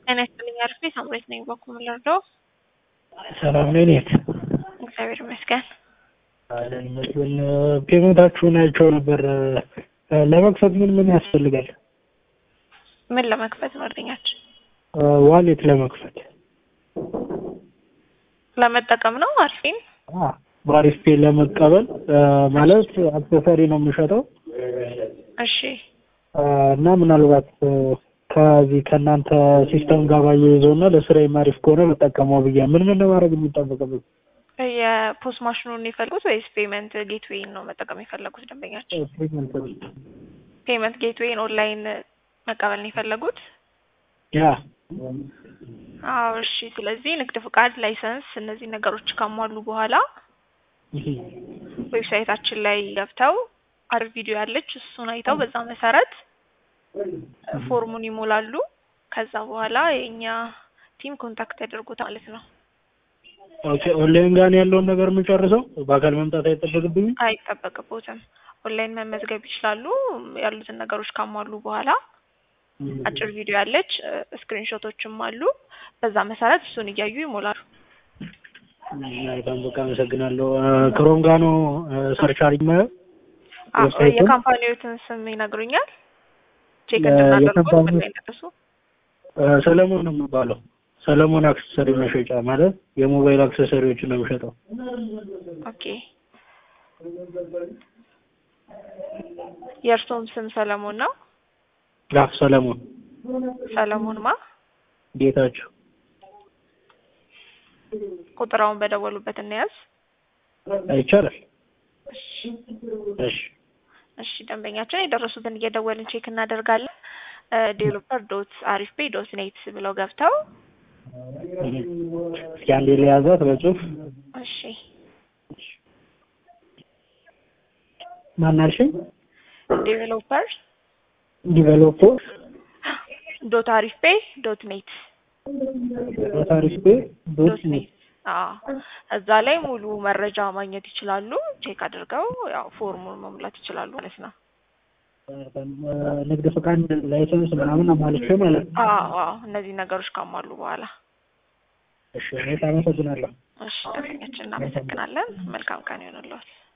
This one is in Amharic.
ጤና ይስጥልኝ አርፌ ሳምሬት ነኝ። በኩል ልርዳው? ሰላም ነኝ። እኔት እግዚአብሔር ይመስገን። አለን ይመስገን። ፔመንታችሁን አይቼው ነበር። ለመክፈት ምን ምን ያስፈልጋል? ምን ለመክፈት መርደኛችን ዋሌት ለመክፈት ለመጠቀም ነው። አርፌን በአሪፍ ፔ ለመቀበል ማለት አክሰሰሪ ነው የምሸጠው እሺ እና ምናልባት ከዚህ ከእናንተ ሲስተም ጋር ባያይዘው እና ለስራዬም አሪፍ ከሆነ መጠቀመው ብዬ ምን ምን ማድረግ የሚጠበቅብኝ? የፖስት ማሽኑን የፈለጉት ወይስ ፔመንት ጌትዌይን ነው መጠቀም የፈለጉት ደንበኛችን? ፔመንት ጌትዌይን ኦንላይን መቀበል ነው የፈለጉት? ያ አዎ እሺ። ስለዚህ ንግድ ፍቃድ፣ ላይሰንስ እነዚህ ነገሮች ካሟሉ በኋላ ዌብሳይታችን ላይ ገብተው አሪፍ ቪዲዮ ያለች እሱን አይተው በዛ መሰረት ፎርሙን ይሞላሉ። ከዛ በኋላ የእኛ ቲም ኮንታክት ያደርጉት ማለት ነው። ኦኬ ኦንላይን ጋር ነው ያለውን ነገር የምጨርሰው በአካል መምጣት አይጠበቅብኝም? አይጠበቅቦትም። ኦንላይን መመዝገብ ይችላሉ። ያሉትን ነገሮች ካሟሉ በኋላ አጭር ቪዲዮ ያለች ስክሪንሾቶችም አሉ። በዛ መሰረት እሱን እያዩ ይሞላሉ። በጣም በቃ አመሰግናለሁ። ክሮም ጋር ነው ሰርች አድርጌ የማየው። አዎ የካምፓኒዎትን ስም ይነግሩኛል? ቼክ እንድናደርጉት ምን ላይ እንደደረሱ። ሰለሞን ነው የሚባለው። ሰለሞን አክሰሰሪ መሸጫ ማለት የሞባይል አክሰሰሪዎችን ነው የሚሸጠው። ኦኬ የእርሶም ስም ሰለሞን ነው? አዎ ሰለሞን ሰለሞን ማ ጌታቸው። ቁጥራውን በደወሉበት እንያዝ። ይቻላል። እሺ እሺ ደንበኛችን የደረሱትን እየደወልን ቼክ እናደርጋለን። ዴቨሎፐር ዶት አሪፍ ፔ ዶት ኔት ብለው ገብተው እስኪ አንዴ ለያዛት በጽሁፍ እሺ ማናልሽኝ? ዴቨሎፐር ዲቨሎፐር ዶት አሪፍ ፔ ዶት ኔት ዶት አሪፍ ፔ ዶት ዶት ኔት አዎ እዛ ላይ ሙሉ መረጃ ማግኘት ይችላሉ። ቼክ አድርገው ያው ፎርሙን መሙላት ይችላሉ ማለት ነው። ንግድ ፈቃድ፣ ላይሰንስ ምናምን አሟልቼ ማለት ነው። አዎ አዎ እነዚህ ነገሮች ካሟሉ በኋላ እሺ እኔ አመሰግናለሁ። እሺ ደንበኛችን እናመሰግናለን። መልካም ቀን ይሆንልዎት።